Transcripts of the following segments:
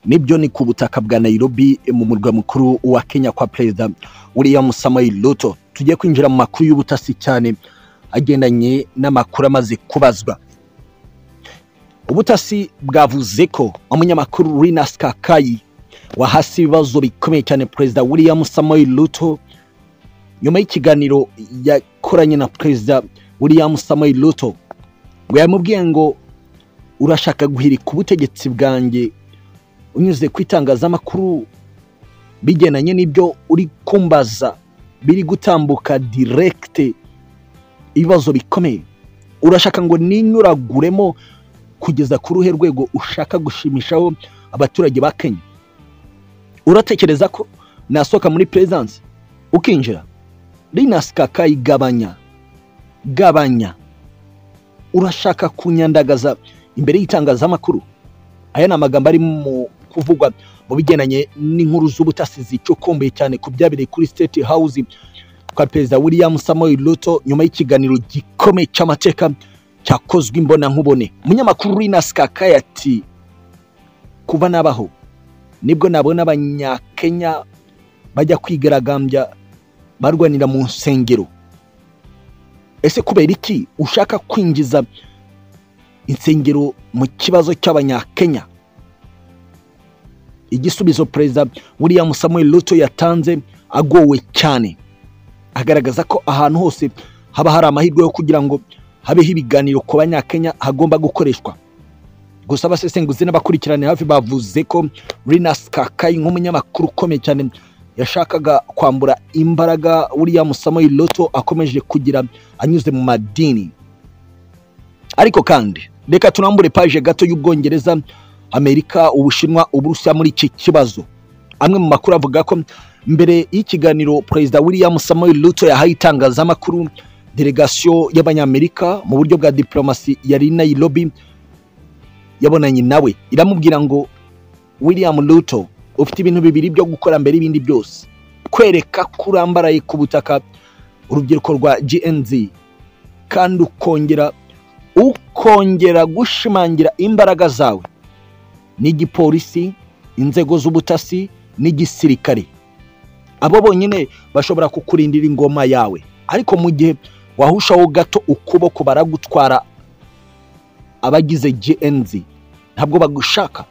nibyo ni ku butaka bwa nairobi mu murwa mukuru wa kenya kwa perezida william samuel ruto tugiye kwinjira mu makuru y'ubutasi cyane agendanye n'amakuru amaze kubazwa ubutasi bwavuze ko umunyamakuru rinas kakayi wahasi ibibazo bikomeye cyane perezida william samuel ruto nyuma y'ikiganiro yakoranye na perezida william samuel ruto ngo yamubwiye ngo urashaka guhirika ubutegetsi bwanjye unyuze ku itangazamakuru bigendanye n'ibyo uri kumbaza biri gutambuka direkite ibibazo bikomeye urashaka ngo ninyuraguremo kugeza ku ruhe rwego ushaka gushimishaho abaturage ba kenya uratekereza ko nasohoka muri perezidansi ukinjira rinasi kakayi gabanya gabanya urashaka kunyandagaza imbere y'itangazamakuru aya ni amagambo ari mu kuvugwa mu bigendanye n'inkuru z'ubutasi zicukumbuye cyane ku byabereye kuri state house kwa perezida william samuel ruto nyuma y'ikiganiro gikomeye cy'amateka cyakozwe imbona nkubone umunyamakuru rinasi kakayi ati kuba nabaho nibwo nabona abanyakenya bajya kwigaragambya barwanira mu nsengero ese kubera iki ushaka kwinjiza insengero mu kibazo cy'abanyakenya igisubizo perezida william samuel ruto yatanze agowe cyane agaragaza ko ahantu hose haba hari amahirwe yo kugira ngo habeho ibiganiro ku banyakenya hagomba gukoreshwa gusa abasesenguzi n'abakurikirane hafi bavuze ko rinas kakayi nk'umunyamakuru ukomeye cyane yashakaga kwambura imbaraga william samuel loto akomeje kugira anyuze mu madini ariko kandi reka tunambure paje gato y'ubwongereza amerika ubushinwa uburusiya muri iki kibazo amwe mu makuru avuga ko mbere y'ikiganiro perezida william samuel loto yahaye itangazamakuru delegasiyo y'abanyamerika mu buryo bwa diplomasi yari nairobi yabonanye nawe iramubwira ngo william luto ufite ibintu bibiri byo gukora mbere y'ibindi byose kwereka kurambaraye ku butaka urubyiruko rwa gnz kandi ukongera ukongera gushimangira imbaraga zawe n'igipolisi inzego z'ubutasi n'igisirikare abo bonyine bashobora kukurindira ingoma yawe ariko mu gihe wahushaho gato ukuboko baragutwara abagize gnz ntabwo bagushaka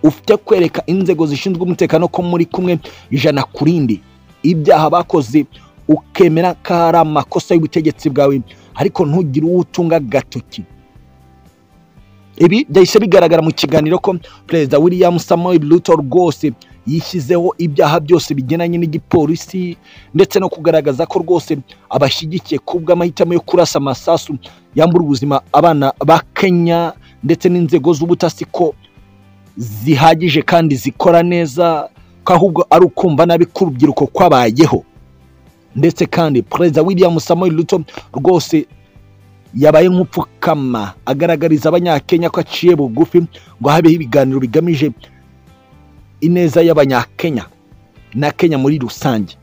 ufite kwereka inzego zishinzwe umutekano ko muri kumwe ijana ku rindi ibyaha bakoze ukemera ko hari amakosa y'ubutegetsi bwawe ariko ntugire uwo utunga agatoki ibi byahise bigaragara mu kiganiro ko perezida william samuel ruto rwose yishyizeho ibyaha byose bigendanye n'igipolisi ndetse no kugaragaza ko rwose abashyigikiye kubw'amahitamo yo kurasa amasasu yambura ubuzima abana ba kenya ndetse n'inzego z'ubutasi ko zihagije kandi zikora neza ko ahubwo ari ukumva nabi ko urubyiruko kwabayeho ndetse kandi perezida william samuel ruto rwose yabaye nk'upfukama agaragariza abanyakenya ko aciye bugufi ngo habeho ibiganiro bigamije ineza y'abanyakenya na kenya muri rusange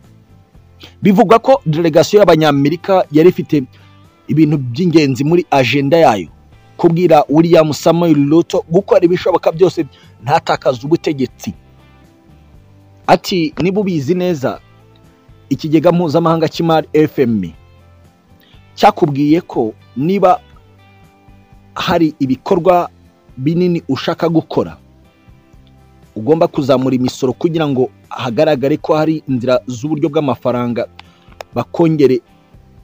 bivugwa ko delegasiyo y'abanyamerika yari ifite ibintu by'ingenzi muri ajenda yayo kubwira william samuel ruto gukora ibishoboka byose ntatakaze ubutegetsi ati niba ubizi neza ikigega mpuzamahanga cy'imari fm cyakubwiye ko niba hari ibikorwa binini ushaka gukora ugomba kuzamura imisoro kugira ngo hagaragare ko hari inzira z'uburyo bw'amafaranga bakongere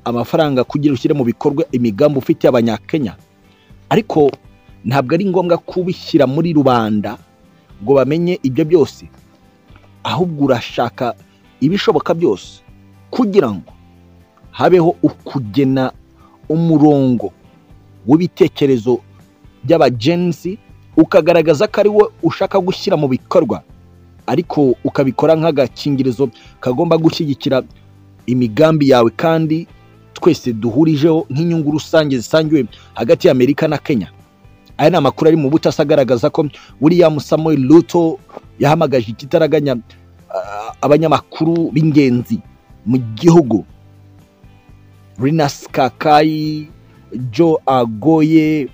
amafaranga kugira ushyire mu bikorwa imigambi ufitiye abanyakenya ariko ntabwo ari ngombwa kubishyira muri rubanda ngo bamenye ibyo byose ahubwo urashaka ibishoboka byose kugira ngo habeho ukugena umurongo w'ibitekerezo by'abagenzi ukagaragaza ko ari wowe ushaka gushyira mu bikorwa ariko ukabikora nk'agakingirizo kagomba gushyigikira imigambi yawe kandi twese duhurijeho nk'inyungu rusange zisangiwe hagati ya amerika na kenya aya ni amakuru ari mu butasi agaragaza ko william samuel ruto yahamagaje ikitaraganya abanyamakuru b'ingenzi mu gihugu rinas kakayi jo agoye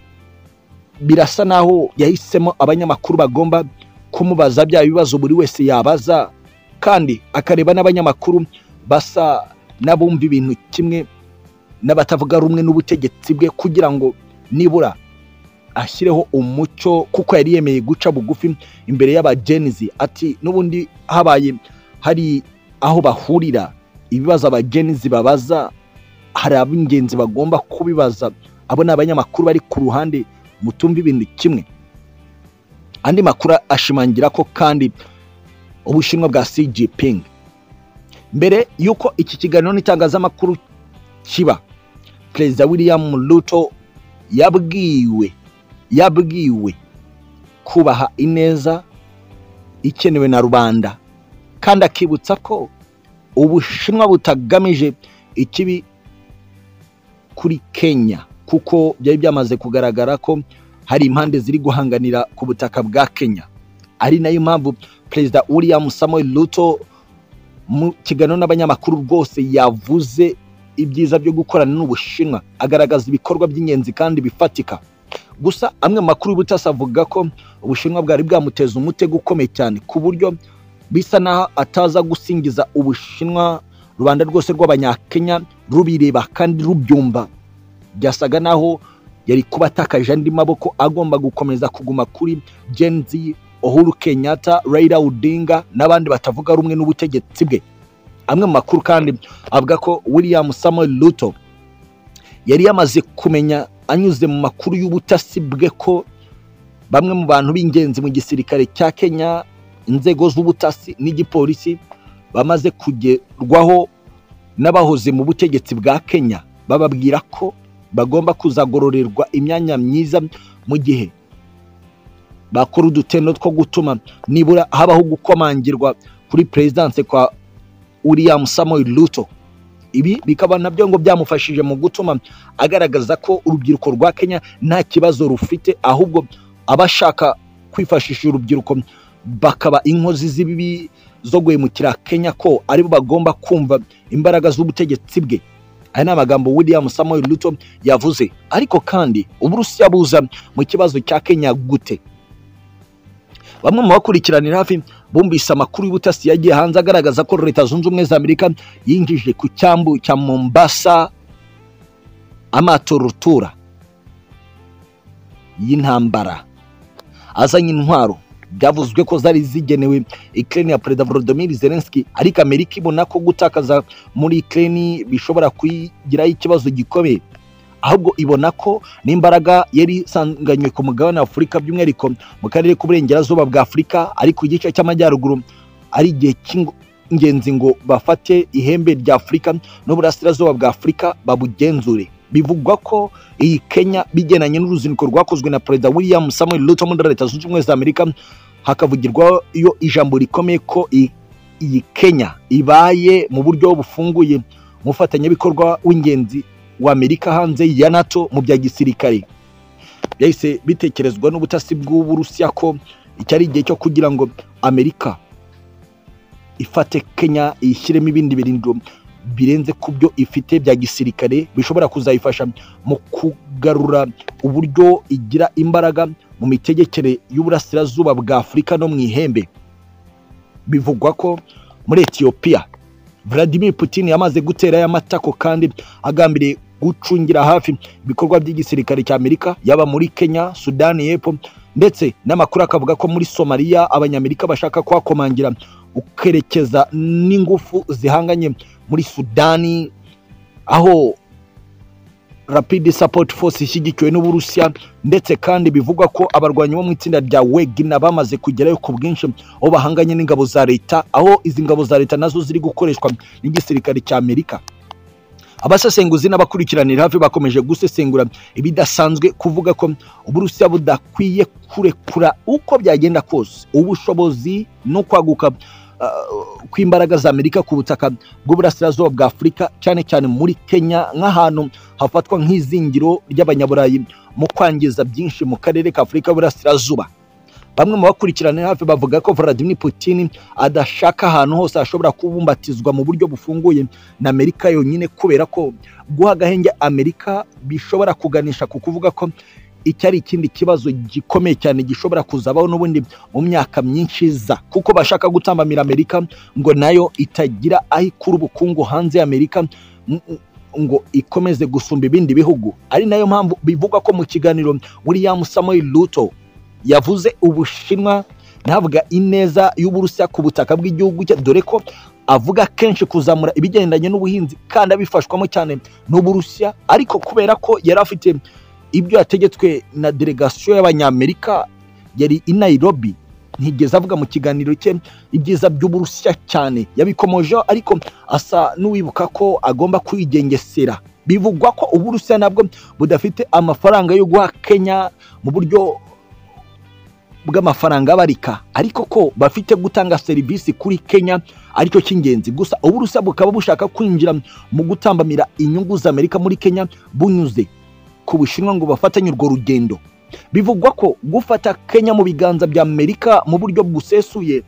birasa naho yahisemo abanyamakuru bagomba kumubaza bya bibazo buri wese yabaza kandi akareba n'abanyamakuru basa n'abumva ibintu kimwe n'abatavuga rumwe n'ubutegetsi bwe kugira ngo nibura ashyireho umucyo kuko yari yemeye guca bugufi imbere y'abagenizi ati n'ubundi habaye hari aho bahurira ibibazo abagenizi babaza hari ab'ingenzi bagomba kubibaza abo ni abanyamakuru bari ku ruhande mutumva ibintu kimwe andi makuru ashimangira ko kandi ubushinwa bwa Xi Jinping mbere y'uko iki kiganiro n'itangazamakuru kiba perezida william ruto yabwiwe yabwiwe kubaha ineza ikenewe na rubanda kandi akibutsa ko ubushinwa butagamije ikibi kuri kenya kuko byari byamaze kugaragara ko hari impande ziri guhanganira ku butaka bwa kenya ari nayo mpamvu perezida william samuel ruto mu kiganiro n'abanyamakuru rwose yavuze ibyiza byo gukorana n'ubushinwa agaragaza ibikorwa by'ingenzi kandi bifatika gusa amwe mu makuru y'ubutasi avuga ko ubushinwa bwari bwamuteza umutego ukomeye cyane ku buryo bisa naho ataza gusingiza ubushinwa rubanda rwose rw'abanyakenya rubireba kandi rubyumva byasaga naho yari kuba atakaje andi maboko agomba gukomeza kuguma kuri genzi uhuru kenyatta Raila odinga n'abandi batavuga rumwe n'ubutegetsi bwe amwe mu makuru kandi avuga ko william samuel ruto yari yamaze kumenya anyuze mu makuru y'ubutasi bwe ko bamwe mu bantu b'ingenzi mu gisirikare cya kenya inzego z'ubutasi n'igipolisi bamaze kugerwaho n'abahoze mu butegetsi bwa kenya bababwira ko bagomba kuzagororerwa imyanya myiza mu gihe bakora udutendo two gutuma nibura habaho gukomangirwa kuri perezidanse kwa william samuel ruto ibi bikaba nabyo ngo byamufashije mu gutuma agaragaza ko urubyiruko rwa kenya nta kibazo rufite ahubwo aba ashaka kwifashisha urubyiruko bakaba inkozi z'ibibi zo guhemukira kenya ko aribo bagomba kumva imbaraga z'ubutegetsi bwe aya ni amagambo william samuel ruto yavuze ariko kandi uburusiya buza mu kibazo cya kenya gute bamwe mu bakurikiranira hafi bumvise amakuru y'ubutasi yagiye hanze agaragaza ko leta zunze ubumwe za amerika yinjije ku cyambu cya mombasa amato rutura y'intambara azanye intwaro byavuzwe ko zari zigenewe ikirere ya perezida volodymyr zelenski ariko amerika ibona ko gutakaza muri ikirere bishobora kuyigiraho ikibazo gikomeye ahubwo ibona ko n'imbaraga yari isanganywe ku mugabane wa afurika by'umwihariko mu karere k'uburengerazuba bwa afurika ariko igice cy'amajyaruguru ari igihe cy'ingenzi ngo bafate ihembe rya afurika n'uburasirazuba bwa afurika babugenzure bivugwa ko iyi kenya bigendanye n'uruzinduko rwakozwe na perezida william samuel ruto muri leta zunze ubumwe za amerika hakavugirwayo ijambo rikomeye ko iyi kenya ibaye mu buryo bufunguye umufatanyabikorwa w'ingenzi w'amerika hanze ya nato mu bya gisirikare byahise bitekerezwa n'ubutasi bw'uburusiya ko iki ari igihe cyo kugira ngo amerika ifate kenya ishyiremo ibindi birindiro birenze ku byo ifite bya gisirikare bishobora kuzayifasha mu kugarura uburyo igira imbaraga mu mitegekere y'uburasirazuba bwa afurika no mu ihembe bivugwa ko muri etiyopiya Vladimir Putin yamaze guterayo amatako kandi agambiriye gucungira hafi ibikorwa by'igisirikare cya Amerika yaba muri Kenya, Sudani y'Epfo ndetse n'amakuru akavuga ko muri Somalia abanyamerika bashaka kuhakomangira ukerekeza n'ingufu zihanganye muri Sudani aho Rapid Support Force ishyigikiwe n'Uburusiya ndetse kandi bivugwa ko abarwanyi bo mu itsinda rya Wegner bamaze kugerayo ku bwinshi aho bahanganye n'ingabo za leta aho izi ngabo za leta nazo ziri gukoreshwa n'igisirikare cya Amerika abasesenguzi n'abakurikiranira hafi bakomeje gusesengura ibidasanzwe kuvuga ko Uburusiya budakwiye kurekura uko byagenda kose ubushobozi no kwaguka kw'imbaraga za Amerika ku butaka bw'uburasirazuba bwa Afurika cyane cyane muri Kenya nk'ahantu hafatwa nk'izingiro ry'abanyaburayi mu kwangiza byinshi mu karere ka Afurika y'uburasirazuba bamwe mu bakurikirana hafi bavuga ko Vladimir Putin adashaka ahantu hose hashobora kubumbatizwa mu buryo bufunguye na Amerika yonyine kubera ko guha agahenge Amerika bishobora kuganisha ku kuvuga ko iki ari ikindi kibazo gikomeye cyane gishobora kuzabaho n'ubundi mu myaka myinshi iza kuko bashaka gutambamira amerika ngo nayo itagira aho ikura ubukungu hanze y'amerika m- ngo ikomeze gusumba ibindi bihugu ari nayo mpamvu bivugwa ko mu kiganiro william samuel ruto yavuze ubushinwa ntavuga ineza y'uburusiya ku butaka bw'igihugu cye dore ko avuga kenshi kuzamura ibigendanye n'ubuhinzi kandi abifashwamo cyane n'uburusiya ariko kubera ko yari afite ibyo yategetswe na delegasiyo y'abanyamerika yari i nairobi ntigeze avuga mu kiganiro cye ibyiza by'uburusiya cyane yabikomojeho ariko asa n'uwibuka ko agomba kwigengesera bivugwa ko uburusiya nabwo budafite amafaranga yo guha kenya mu buryo bw'amafaranga abarika ariko ko bafite gutanga serivisi kuri kenya aricyo cy'ingenzi gusa uburusiya bukaba bushaka kwinjira mu gutambamira inyungu z'amerika muri kenya bunyuze ku bushinwa ngo bafatanye urwo rugendo bivugwa ko gufata kenya mu biganza bya amerika mu buryo busesuye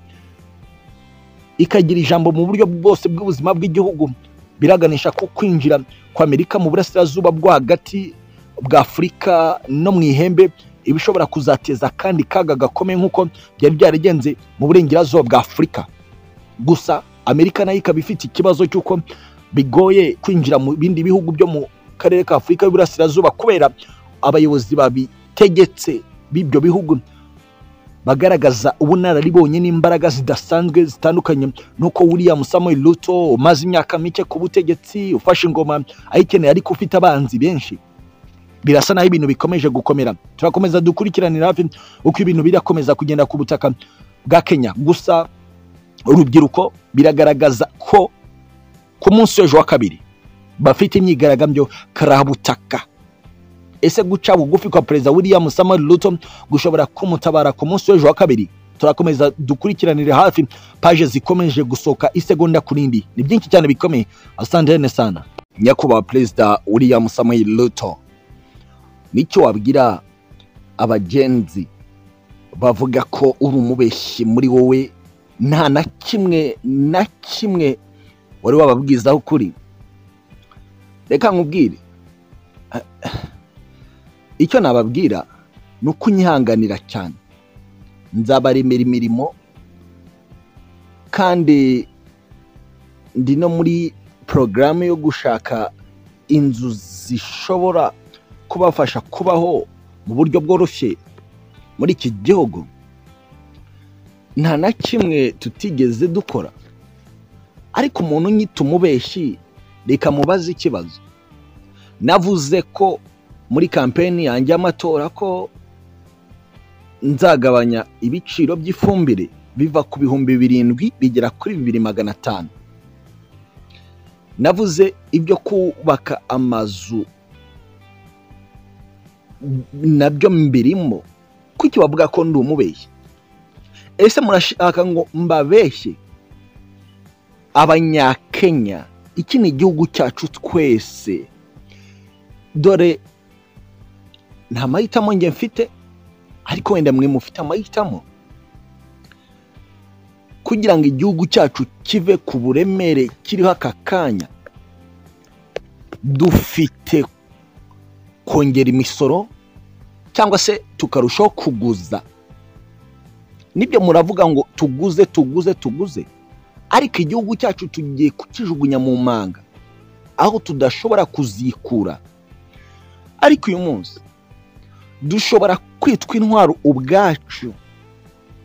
ikagira ijambo mu buryo bwose bw'ubuzima bw'igihugu biraganisha ku kwinjira kw'amerika mu burasirazuba bwo hagati bwa afurika no mu ihembe ibishobora kuzateza kandi kaga gakomeye nk'uko byari byaragenze mu burengerazuba bwa afurika gusa amerika nayo ikaba ifite ikibazo cy'uko bigoye kwinjira mu bindi bihugu byo mu karere ka afurika y'uburasirazuba kubera abayobozi babitegetse b'ibyo bihugu bagaragaza ubunararibonye n'imbaraga zidasanzwe zitandukanye nuko william samuel ruto umaze imyaka mike ku butegetsi ufashe ingoma ayikeneye ariko ufite abanzi benshi birasa naho ibintu bikomeje gukomera turakomeza dukurikiranira hafi uko ibintu birakomeza kugenda ku butaka bwa kenya gusa urubyiruko biragaragaza ko ku munsi w'ejo wa kabiri bafite imyigaragambyo karabutaka ese guca bugufi kwa perezida william samuel ruto gushobora kumutabara ku munsi w'ejo wa kabiri turakomeza dukurikiranire hafi paje zikomeje gusohoka isegonda ku rindi ni byinshi cyane bikomeye asantene sana nyakubahwa perezida william samuel ruto nicyo wabwira abagenzi bavuga ko uri umubeshyi muri wowe nta na kimwe na kimwe wari wababwizaho ukuri reka nkubwire icyo nababwira ni uko unyihanganira cyane nzabaremera imirimo kandi ndi no muri porogaramu yo gushaka inzu zishobora kubafasha kubaho mu buryo bworoshye muri iki gihugu nta na kimwe tutigeze dukora ariko umuntu unyita umubeshyi reka mubaze ikibazo navuze ko muri kampeni yanjye y'amatora ko nzagabanya ibiciro by'ifumbire biva ku bihumbi birindwi bigera kuri bibiri magana atanu navuze ibyo kubaka amazu nabyo mbirimo kuki bavuga ko ndi umubeshyi ese murashaka ngo mbabeshye abanyakenya iki ni igihugu cyacu twese dore nta mahitamo njye mfite ariko wenda mwe mufite amahitamo kugira ngo igihugu cyacu kive ku buremere kiriho aka kanya dufite kongera imisoro cyangwa se tukarushaho kuguza nibyo muravuga ngo tuguze tuguze tuguze ariko igihugu cyacu tugiye kukijugunya mu manga aho tudashobora kuzikura ariko uyu munsi dushobora kwitwa intwaro ubwacu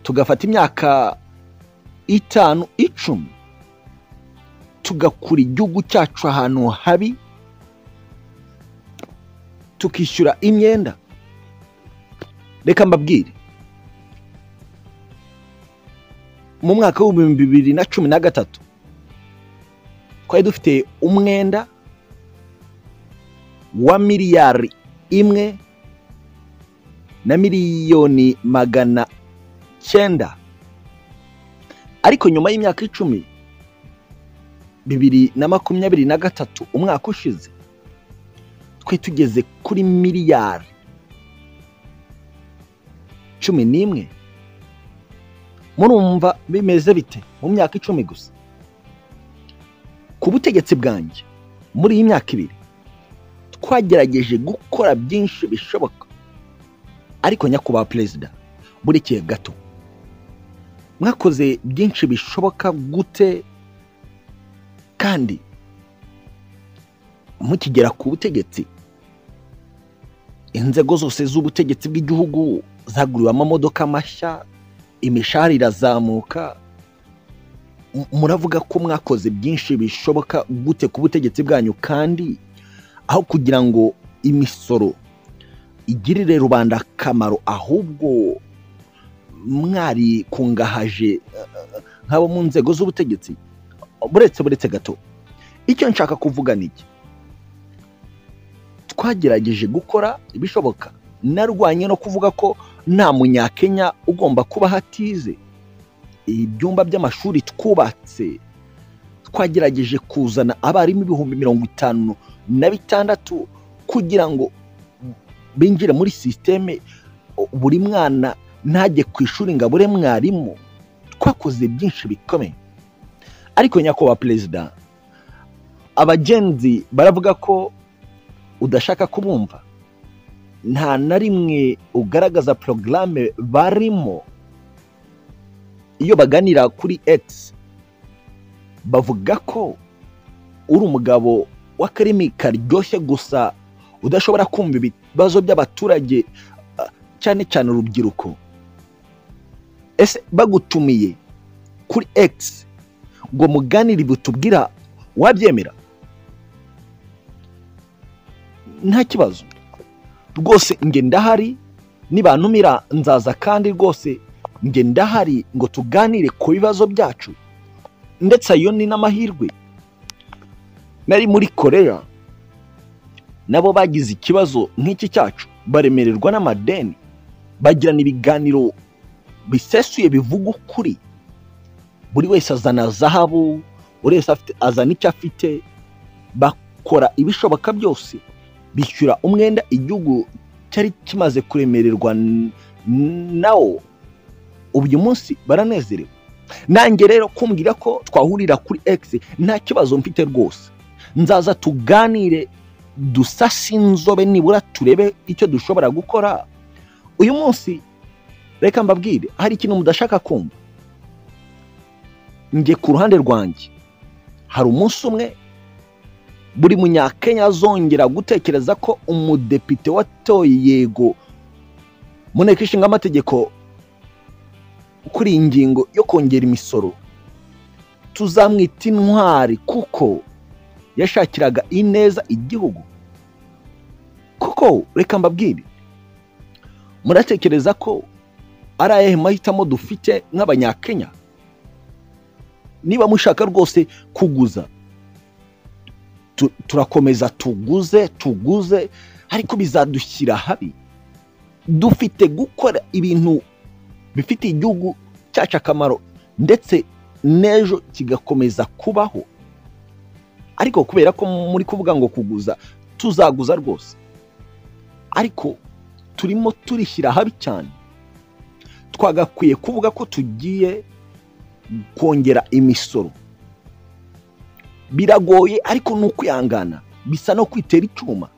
tugafata imyaka itanu icumi tugakura igihugu cyacu ahantu habi tukishyura imyenda reka mbabwire mu mwaka w'ibihumbi bibiri na cumi na gatatu twari dufite umwenda wa miliyari imwe na miliyoni magana cyenda ariko nyuma y'imyaka icumi bibiri na makumyabiri na gatatu umwaka ushize twe tugeze kuri miliyari cumi n'imwe murumva bimeze bite mu myaka icumi gusa ku butegetsi bwanjye muri iyi myaka ibiri twagerageje gukora byinshi bishoboka ariko nyakubahwa perezida burikiye gato mwakoze byinshi bishoboka gute kandi mukigera ku butegetsi inzego zose z'ubutegetsi bw'igihugu zaguriwe amamodoka mashya imishahara irazamuka muravuga ko mwakoze byinshi bishoboka gute ku butegetsi bwanyu kandi aho kugira ngo imisoro igirire rubanda akamaro ahubwo mwarikungahaje nk'abo mu nzego z'ubutegetsi buretse buretse gato icyo nshaka kuvuga ni iki twagerageje gukora ibishoboka narwanye no kuvuga ko nta munyakenya ugomba kuba hatize ibyumba by'amashuri twubatse twagerageje kuzana abarimu ibihumbi mirongo itanu na bitandatu kugira ngo binjire muri sisiteme buri mwana ntajye ku ishuri ngo abure mwarimu twakoze byinshi bikomeye ariko nyakubahwa perezida abagenzi baravuga ko udashaka kubumva nta na rimwe ugaragaza porogaramu barimo iyo baganira kuri egisi bavuga ko uri umugabo w'akarimi karyoshye gusa udashobora kumva ibibazo by'abaturage cyane cyane urubyiruko ese bagutumiye kuri egisi ngo muganire butubwira wabyemera nta kibazo rwose nge ndahari nibantumira nzaza kandi rwose nge ndahari ngo tuganire ku bibazo byacu ndetse ayo ni n'amahirwe nari muri korea nabo bagize ikibazo nk'iki cyacu baremererwa n'amadeni bagirana ibiganiro bisesuye bivuga ukuri buri wese azana zahabu buri wese azana icyo afite bakora ibishoboka byose bishyura umwenda igihugu cyari kimaze kuremererwa nawo uyu munsi baranezerewe nange rero kumbwira ko twahurira kuri egisi nta kibazo mfite rwose nzaza tuganire dusase inzobe nibura turebe icyo dushobora gukora uyu munsi reka mbabwire hari ikintu mudashaka kumva nge ku ruhande rwanjye hari umunsi umwe buri munyakenya azongera gutekereza ko umudepite watoye yego mu nteko ishinga amategeko kuri iyi ngingo yo kongera imisoro tuzamwita intwari kuko yashakiraga ineza igihugu kuko reka mbabwire muratekereza ko ari ayahe mahitamo dufite nk'abanyakenya niba mushaka rwose kuguza turakomeza tuguze tuguze ariko bizadushyira habi dufite gukora ibintu bifitiye igihugu cyacu akamaro ndetse n'ejo kigakomeza kubaho ariko kubera ko muri kuvuga ngo kuguza tuzaguza rwose ariko turimo turishyira habi cyane twagakwiye kuvuga ko tugiye kongera imisoro biragoye ariko ni ukwihangana bisa no kwitera icyuma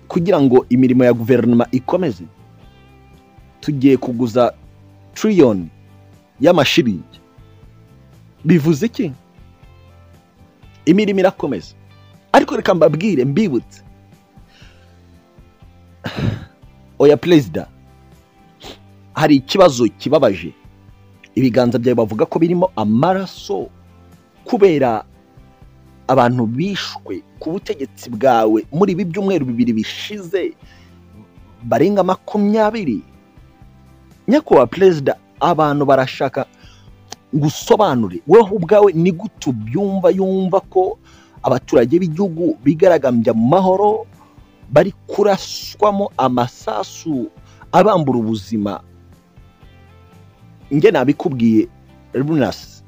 kugira ngo imirimo ya guverinoma ikomeze tugiye kuguza tiriyoni y'amashiringi bivuze iki imirimo irakomeza ariko reka mbabwire mbibutse oya perezida hari ikibazo kibabaje ibiganza byawe bavuga ko birimo amaraso kubera abantu bishwe ku butegetsi bwawe muri ibi byumweru bibiri bishize barenga makumyabiri nyakubahwa perezida abantu barashaka gusobanure wowe ubwawe ni gute ubyumva yumva ko abaturage b'igihugu bigaragambya mu mahoro bari kuraswamo amasasu abambura ubuzima nge nabikubwiye runasi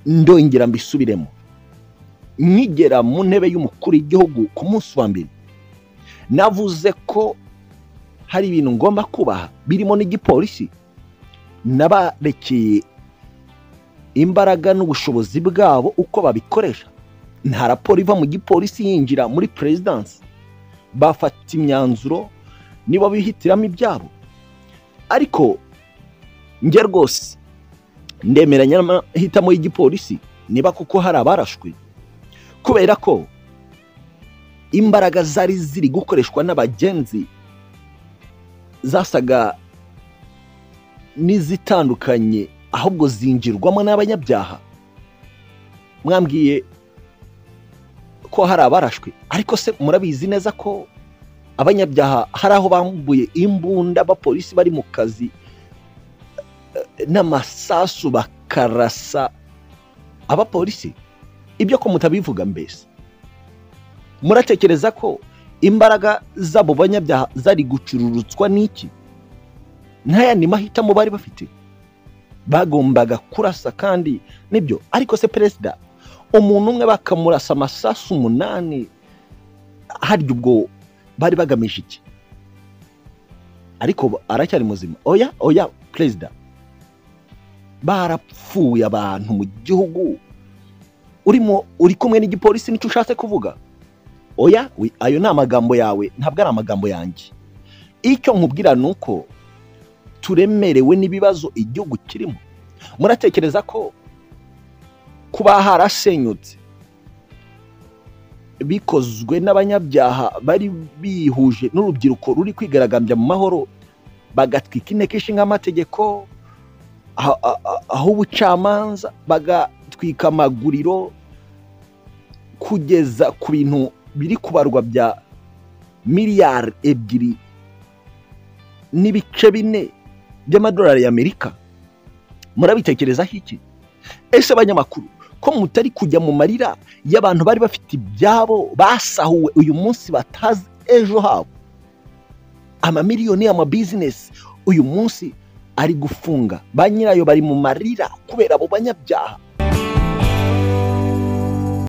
ndongera mbisubiremo nkigera mu ntebe y'umukuru w'igihugu ku munsi wa mbere navuze ko hari ibintu ngomba kubaha birimo n'igipolisi nabarekeye imbaraga n'ubushobozi bwabo uko babikoresha nta raporo iva mu gipolisi yinjira muri perezidansi bafata imyanzuro nibo bihitiramo ibyabo ariko njye rwose ndemeranya n'amahitamo y'igipolisi niba kuko hari abarashwe kubera ko imbaraga zari ziri gukoreshwa n'abagenzi zasaga n'izitandukanye ahubwo zinjirwamo n'abanyabyaha mwambwiye ko hari abarashwe ariko se murabizi neza ko abanyabyaha hari aho bambuye imbunda abapolisi bari mu kazi n'amasasu bakarasa abapolisi ibyo ko mutabivuga mbese muratekereza ko imbaraga z'abo banyabyaha zari gucururutswa n'iki n'ayandi mahitamo bari bafite bagombaga kurasa kandi nibyo ariko se perezida umuntu umwe bakamurasa amasasu umunani harya ubwo bari bagamije iki ariko aracyari muzima oya oya perezida barapfuye abantu mu gihugu urimo uri kumwe n'igipolisi nicyo ushatse kuvuga oya ayo ni amagambo yawe ntabwo ari amagambo yanjye icyo nkubwira ni uko turemerewe n'ibibazo igihugu kirimo muratekereza ko kuba harasenyutse bikozwe n'abanyabyaha bari bihuje n'urubyiruko ruri kwigaragambya mu mahoro bagatwika inteko ishinga amategeko aho ubucamanza bagatwika amaguriro kugeza ku bintu biri kubarwa bya miliyari ebyiri n'ibice bine by'amadolari y'amerika murabitekerezaho iki ese abanyamakuru ko mutari kujya mu marira y'abantu bari bafite ibyabo basahuwe uyu munsi batazi ejo habo amamiliyoni y'amabizinesi uyu munsi ari gufunga ba nyirayo bari mu marira kubera abo banyabyaha